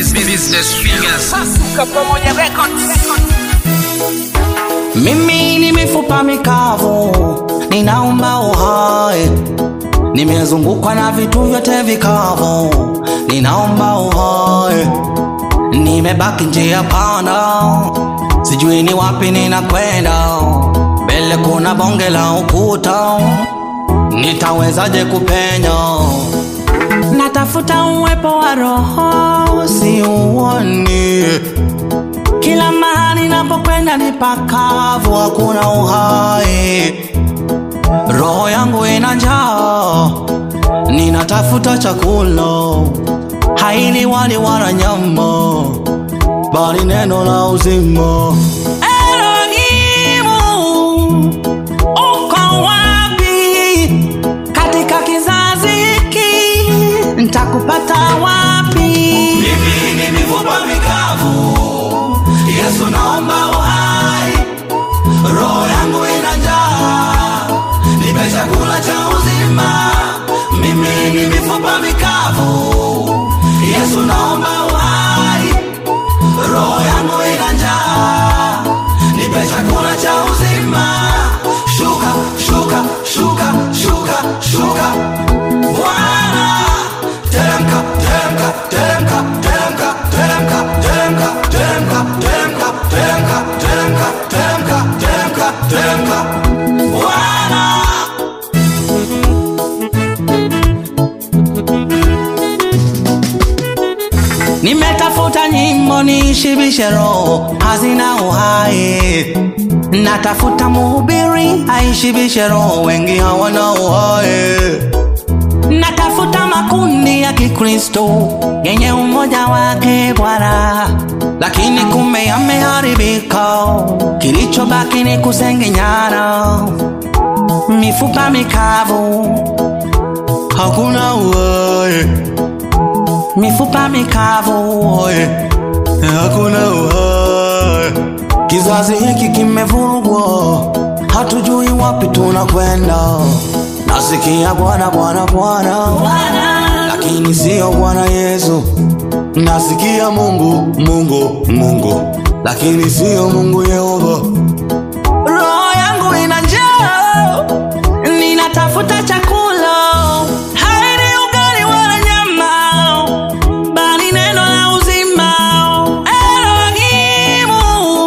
Business Fingers. Pasuka pamoja records. Mimi ni mifupa mikavu, ninaomba uhai. Nimezungukwa na vitu vyote vikavu, ninaomba uhai. Nimebaki njia panda, sijui ni wapi ninakwenda. Mbele kuna bonge la ukuta, nitawezaje kupenya? Natafuta uwepo wa roho, siuoni kila mahali napokwenda ni pakavu, hakuna uhai. Roho yangu ina njaa, ninatafuta chakula, haili wali wala nyama, bali neno la uzima. Elohimu, uko wapi katika kizazi hiki? Nitakupata wapi? Mimi ni mifupa mikavu, Yesu naomba uhai, roho yangu ina njaa, nipe chakula cha uzima. Mimi ni mifupa mikavu, Yesu naomba uhai, roho yangu ina njaa, nipe chakula cha uzima. Shuka, shuka, shuka, shuka, shuka, Bwana, teremka, teremka, teremka, teremka, teremka, teremka, teremka, teremka, teremka, teremka, teremka, teremka, teremka, Bwana. Nimetafuta nyimbo nishibishe roho, hazina uhai. Natafuta mhubiri aishibishe roho, wengi hawana uhai. Natafuta makundi ya Kikristo yenye umoja wake Bwana, lakini kumbe yameharibika. Kilichobaki ni kusengenyana, mifupa mikavu, hakuna uhai mifupa mikavu, oye, hakuna uhai. Kizazi hiki kimevurugwa, hatujui wapi tunakwenda. Nasikia Bwana, Bwana, Bwana, lakini sio Bwana Yesu. Nasikia Mungu, Mungu, Mungu, lakini sio Mungu Yehova. Roho yangu ina njaa, ninatafuta chakula, haini ugali wala nyama, bali neno la uzima. Elohimu,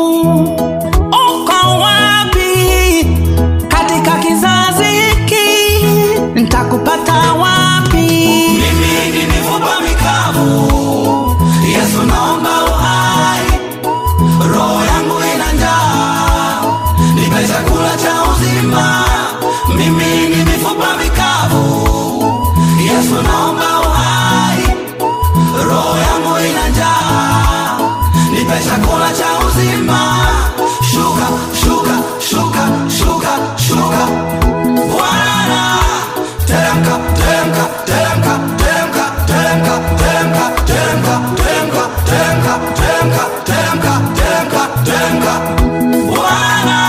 uko wapi katika kizazi hiki? Nitakupata wapi? Mimi ni mifupa mikavu, Yesu naomba uhai roho yangu ina njaa, nipe chakula cha uzima. Mimi ni mifupa mikavu, Yesu naomba uhai, roho yangu ina njaa, nipe chakula cha uzima. Shuka, shuka, shuka, shuka, shuka, Bwana, teremka, teremka, teremka, teremka, teremka, teremka, teremka, teremka, teremka, teremka, teremka, teremka, teremka, Bwana.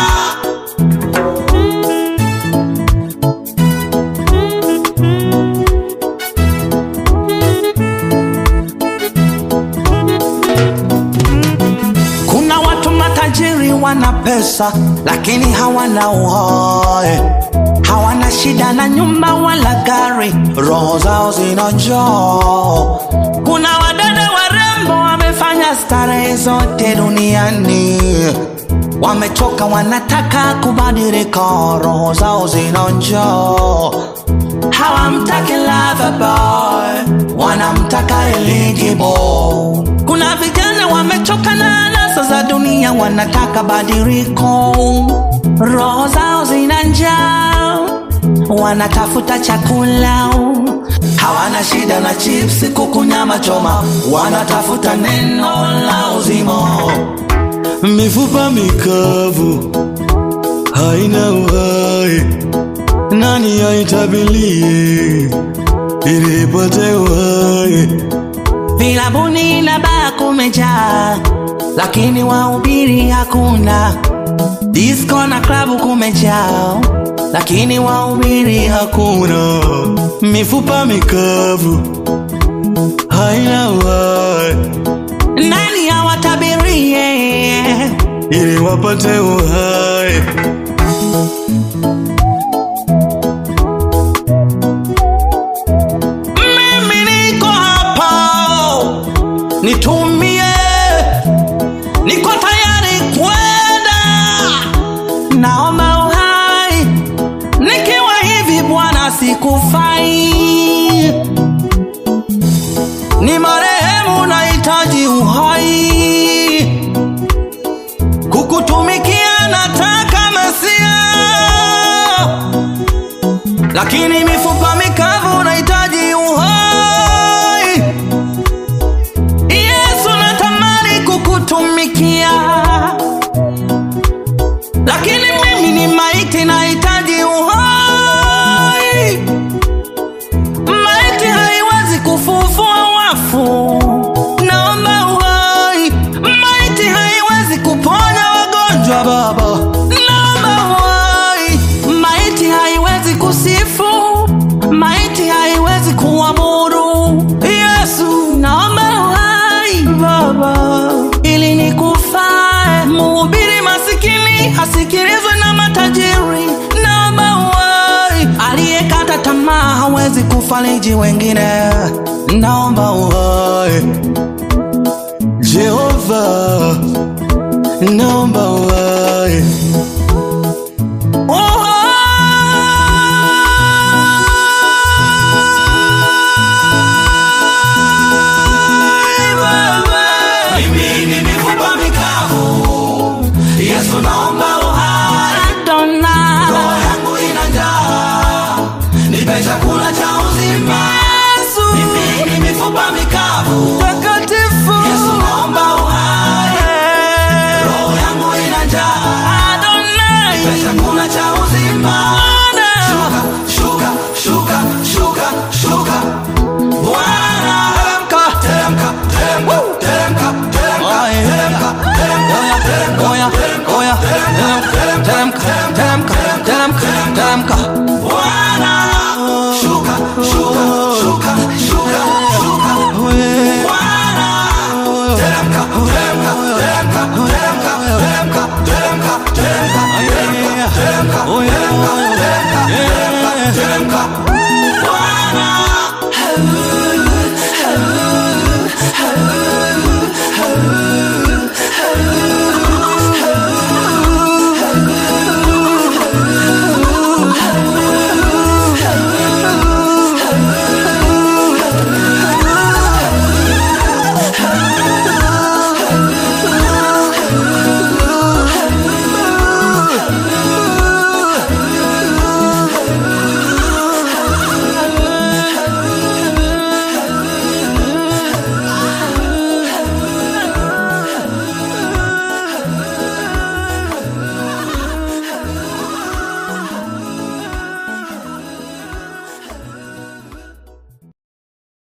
Kuna watu matajiri wana pesa lakini hawana uhai, hawana shida na nyumba wala gari, roho zao zina njaa. Kuna wadada warembo wamefanya starehe zote duniani, wamechoka, wanataka kubadilika, roho zao zina njaa hawamtaki lover boy, wanamtaka eligible. Kuna vijana wamechoka na anasa za dunia, wanataka badiliko, roho zao zina njaa, wanatafuta chakula, hawana shida na chipsi, kuku, nyama choma, wanatafuta neno la uzima. Mifupa mikavu haina uhai nani aitabilie ili ipate uhai? Vilabuni na baa kumejaa, lakini wahubiri hakuna. Disco na klabu kumejaa, lakini wahubiri hakuna. Mifupa mikavu haina uhai, nani awatabirie ili wapate uhai mimi niko hapa nitumie niko tayari kwenda naomba uhai nikiwa hivi bwana sikufai ni marehemu nahitaji uhai kukutumikia nataka mesia lakini mifupa mikavu nahitaji uhai yesu natamani kukutumikia lakini mimi ni maiti nahitaji uhai maiti haiwezi kufufua wafu naomba uhai maiti haiwezi kuponya wagonjwa baba naomba uhai maiti haiwezi kusifu maiti haiwezi kuabudu yesu naomba uhai baba ili nikufae muhubiri masikini asikilizwe na matajiri naomba uhai aliyekata tamaa hawezi kufariji wengine naomba uhai jehova naomba uhai Uhai, Baba. Mimi ni mifupa mikavu. Yesu naomba uhai. Roho yangu ina njaa. Nipe chakula cha uzima. Mimi ni mifupa mikavu. Yesu naomba uhai. Roho yangu ina njaa. Nipe chakula cha uzima. Shuka, shuka, shuka, shuka, shuka. Bwana. Teremka, teremka, teremka, teremka, teremka, teremka, teremka, teremka, teremka, teremka, teremka, teremka, teremka.